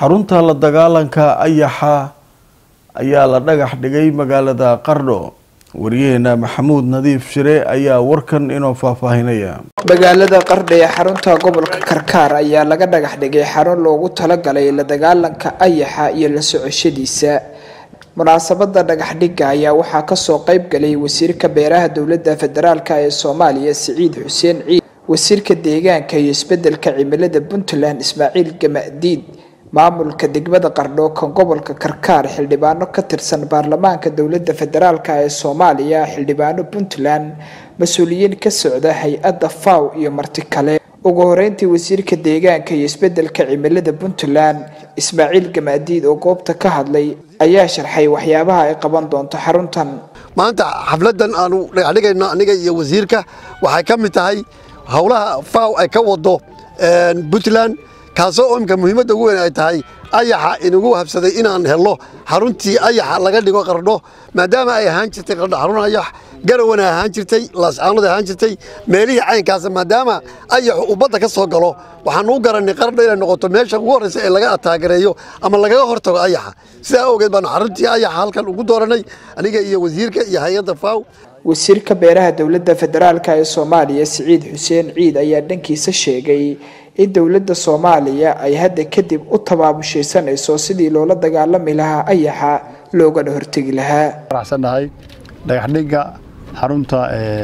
xarunta la dagaalanka ayaxa ayaa la dhagax dhigay magaalada qardho wariyaheena maxamuud nadiif shire ayaa warkan inoo faahfaahinaya magaalada qardho ee xarunta gobolka karkaar ayaa laga dhagax dhigay xarun loogu talagalay la dagaalanka ayaxa iyo la socoshadiisa munaasabada dhagaxdhigga ayaa waxaa kasoo qeyb galay wasiirka beeraha dowlada federaalk ee soomaaliya siciid xuseen ciid wasiirka deegaanka iyo isbedelka cimilada puntland ismaaciil gamadiid maamulka degmada qardho kan gobolka karkaar xildhibaano ka tirsan baarlamaanka dowlada federaalk ee soomaaliya xildhibaano puntland mas-uuliyiin ka socda hay-adda faw iyo marti kale ugu horeyntii wasiirka deegaanka iyo isbedelka cimilada puntland ismaaciil gamaadiid oo goobta ka hadlay ayaa sharxay waxyaabaha ay qaban doonto xaruntan maanta xafladan aanu dhagaxdhigayno aniga iyo wasiirka waxay ka mid tahay howlaha faw ay ka wado puntland kaasoo imka muhiimadda ugu weyn ay tahay ayaxa inagu habsaday inaan helno xaruntii ayaxa laga dhigo qardho maadaama ay ahaan jirtay qardho xarun ayax garawana ahaan jirtay laascaanood ahaan jirtay meelihii caynkaas maadaama ayaxu uu badda ka soo galo waxaanu u garannay qardho inay noqoto meesha ugu horreysa ee laga ataagareeyo ama lagaga hortago ayaxa sidaa awgeed baanu xaruntii ayaxa halkan ugu dooranay aniga iyo wasiirka iyo hay-adda faw wasiirka beeraha dowlada federaalk ee soomaaliya siciid xuseen ciid ayaa dhankiisa sheegay in dowladda soomaaliya ay hadda kadib u tabaabushaysanayso sidii loola dagaalami lahaa ayaxa loogana hortegi lahaa faraxsannahay dhagaxdhigga xarunta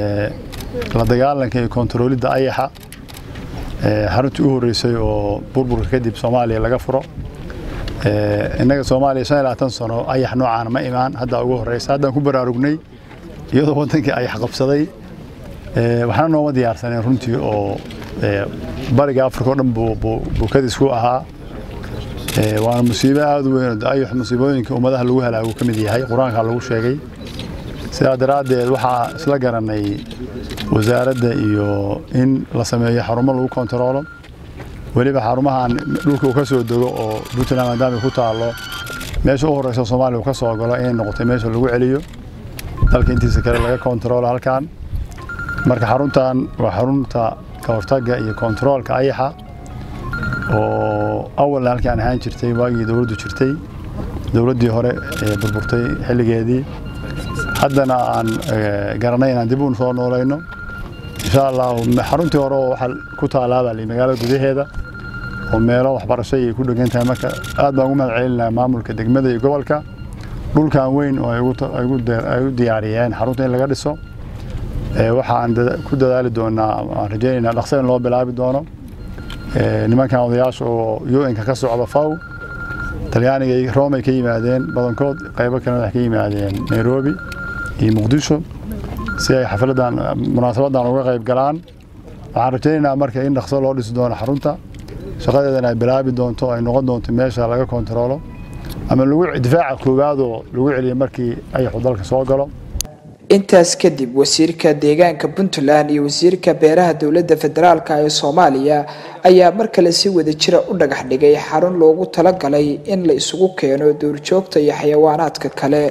la dagaalanka iyo kontaroolidda ayaxa xaruntii u horreysay oo burburka kadib soomaaliya laga furo innaga soomaaliya shan iyo labaatan sano ayax noocaana ma imaan hadda ugu horreysa haddaan ku baraarugnay iyadoo waddankii ayax qabsaday waxna nooma diyaarsaneen runtii oo bariga afrika o dhan buu kadis ku ahaa waana musiibo aad u weyn ayax musiibooyinka ummadaha lagu halaagu ka mid yahay qur-aanka lagu sheegay sidaa daraaddeed waxaa isla garanay wasaaradda iyo in la sameeyo xarumo lagu kontaroolo weliba xarumahan dhulka uu ka soo dego oo puntland maadaama ku taallo meesha u horreysa soomaaliya uu ka soo galo inay noqotay meesha lagu celiyo dalka intiisa kale laga kontaroolo halkan marka xaruntan waa xarunta ka hortagga iyo kontaroolka ayaxa oo awalna halkaan ahaan jirtay waagii dowladdu jirtay dowladdii hore ee burburtay xilligeedii haddana aan garanay inaan dib u soo noolayno insha allah xaruntii hore oo waxaa ku taalaabaa magaalada gudaheeda oo meelo waxbarasho ay ku dhegan tahay marka aad baan ugu mahad celinayaa maamulka degmada iyo gobolka dhulkan weyn oo ay u diyaariyeen xarunta in laga dhiso waxaan ku dadaali doonaa aan rajaynaynaa dhaqso in loo bilaabi doono nimankan odayaasha oo un-ka ka socda faw talyaaniga iyo roomay ka yimaadeen badankood qaybo kalena waxay ka yimaadeen nairobi iyo muqdisho si ay xafladan munaasabadan uga qayb galaan waxaan rajaynaynaa marka in dhaqso loo dhisi doono xarunta shaqadeedana ay bilaabi doonto ay noqon doonto meesha laga kontaroolo ama lagu difaaca koowaadoo lagu celiyo markii ayaxu dalka soo galo intaas kadib wasiirka deegaanka puntland iyo wasiirka beeraha dowlada federaalk ee soomaaliya ayaa mar kale si wada jira u dhagax dhigay xarun loogu talagalay in la isugu keeno duurjoogta iyo xayawaanaadka kale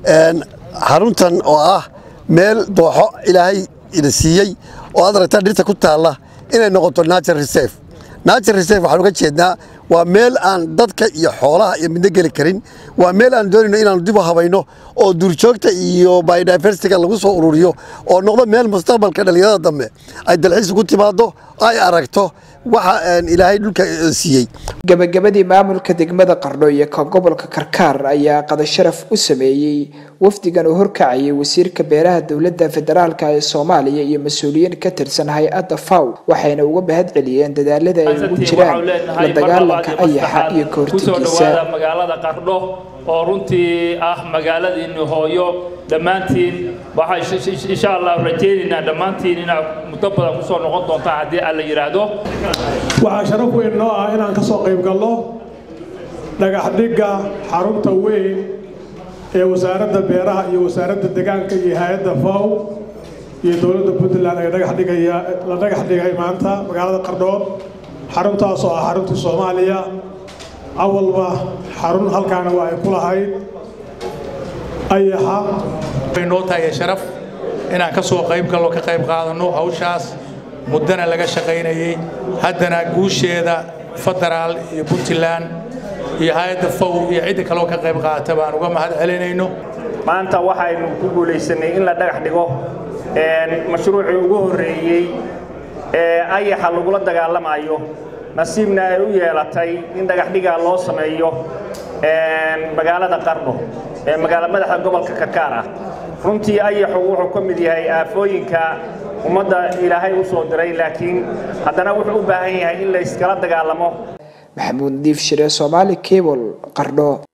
xaruntan oo ah meel dooxo ilaahay ina siiyey oo aad aragtaa dhirta ku taalla inay noqoto natural reserve natural reserve waxaan uga jeednaa waa meel aan dadka iyo xoolaha iyo midna geli karin waa meel aan doonayno inaanu dib u habayno oo duurjoogta iyo biodiversityga lagu soo ururiyo oo noqdo meel mustaqbalka dhallinyarada dambe ay dalxiis ugu timaado ay aragto waxa ilaahay dhulka siiyey gabagabadii maamulka degmada qardho iyo ka gobolka karkaar ayaa qadasharaf u sameeyey wafdigan uu horkacayay wasiirka beeraha dowlada federaalk ee soomaaliya iyo mas-uuliyiin ka tirsan hay-adda faw waxayna uga mahad celiyeen dadaalada ay ugu jiraan la dagaalanka ayaxa iyo kahortagiisa magaalada qardho oo runtii ah magaaladiinni hooyo dhammaantiin waxaan insha allah rajaynaynaa dhammaantiin inaad muddo badan kusoo noqon doontaan haddii alla yidhaahdo waxaa sharaf weyn noo ah inaan ka soo qayb galno dhagaxdhigga xarunta weyn ee wasaaradda beeraha iyo wasaaradda deegaanka iyo hay-adda faw iyo dowladda puntland ay dhagaxdhigaya la dhagax dhigay maanta magaalada qardhood xaruntaas oo ah xaruntii soomaaliya awalba xarun halkaana waa ay ku lahayd ayaxa way noo tahay sharaf inaan ka soo qayb galno ka qayb qaadanno hawshaas muddana laga shaqaynayey haddana guusheeda federaal iyo puntland iyo hay-adda fow iyo cidda kaloo ka qayb qaata baan uga mahad celinayno maanta waxaynu ku guulaysanay in la dhagax dhigo mashruucii ugu horreeyey ee ayaxa lagula dagaalamayo nasiibna ay u yeelatay in dhagaxdhigaa loo sameeyo magaalada qardho ee magaala madaxa gobolka karkaar ah runtii ayaxu wuxuu ka mid yahay aafooyinka ummadda ilaahay u soo diray laakiin haddana wuxuu u baahan yahay in la iskala dagaalamo maxamuud nadiif shire soomaali cable qardho